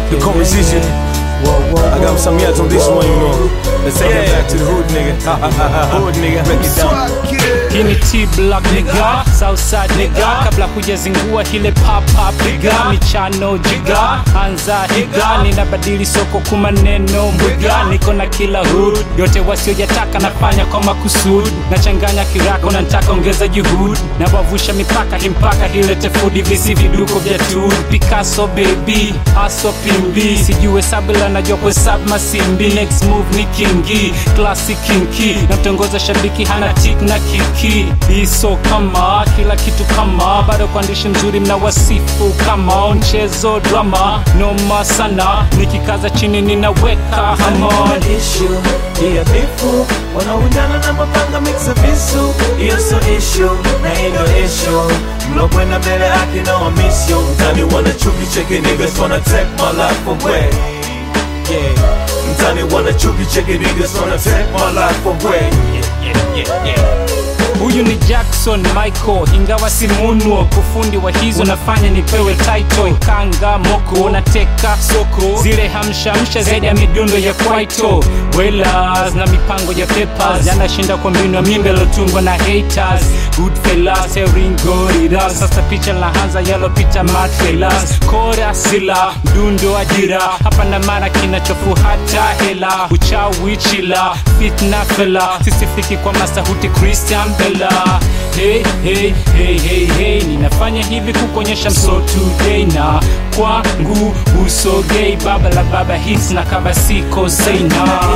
the composition. I got some yet on this one, you know. Let's take it back to the hood nigga. hood nigga, break it down. Hii ni T Black nigga, Southside nigga, kabla hujazingua ile pop pop piga michano jiga, anza higa, ninabadili soko kwa maneno mwiga, niko na kila hood yote wasiojataka nafanya kwa makusudi, nachanganya kirako na nataka ongeza juhudi, na wavusha mipaka hii mpaka ilete fudi, visi viduko vya tu Picasso baby, aso pimbi, sijue sabila najua kuhesabu masimbi, next move ni kingi, classic kinki, namtongoza shabiki hana tik na kiki, iso kama kila kitu kama, bado kwa ndishi mzuri mna wasifu kama mchezo drama, noma sana, nikikaza chini ninaweka hamon issue Iya bifu wanaundana na mapanga mixa visu Iyo so issue na hii ndo issue mlokwenda mbele yake na wamisio mtani wana chuki cheki niggas wanna take my life away yeah mtani wana chuki cheki niggas wanna take my life away yeah, yeah, yeah, yeah. Huyu ni Jackson Michael, ingawa si munwo kufundi wa hizo nafanya nipewe title. Kanga moko nateka soko, zile hamshamsha zaidi ya midundo ya kwaito. Wellers na mipango ya papers, yanashinda kwa mbinu ya mimbe lotungwa na haters. Goodfellas, Ringo, sasa picha lahanza yalopita matfelas. Kora sila, mdundo ajira, hapa na mara kinachofuata hela. Uchawi chila, fitna fela, sisifiki kwa masahuti Christian Bella. Hey, hey, hey, hey, hey. Ninafanya hivi kukuonyesha mso today na kwangu usogei baba la baba hits na kaba siko seina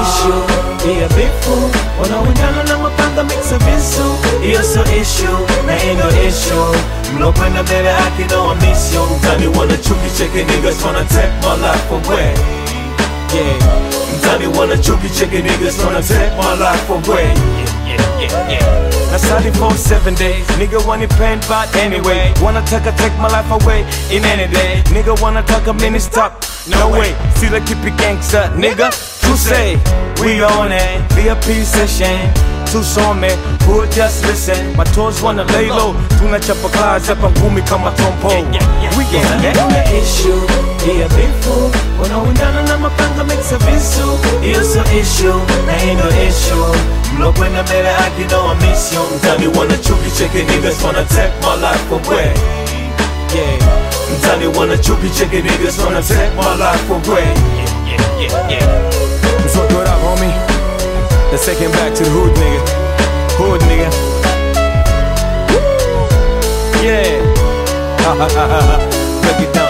issue Iya bifu wanaundana na mapanga mixa visu Iyo so issue na hii ndo issue mlokwenda mbele yake na wamisio mtani wana chuki cheki niggas wanna take my life away yeah mtani wana chuki cheki niggas wanna take my life away yeah, yeah, yeah, yeah. That's how they for seven days. Nigga want it pain, but anyway. Wanna take a take my life away in any day. Nigga wanna talk a minute stop. No way. See the keep it gangster, nigga. To say we on it. VIP session. Tusome, who just listen. My toes wanna lay low. Tunachapa kazi hapa ngumi kama tompo. We on it. issue. Iya bifu. Wanaundana na mapanga mixa visu. Iyo so issue. Na hii ndo issue. mlokwenda mbele yake na wamisio mtani wana chuki cheki niggas wanna take my life away yeah mtani wana chuki cheki niggas wanna take my life away yeah, yeah, yeah, yeah. So throw it up, homie. Let's take him back to the hood nigga. Hood nigga. Yeah. Break it down.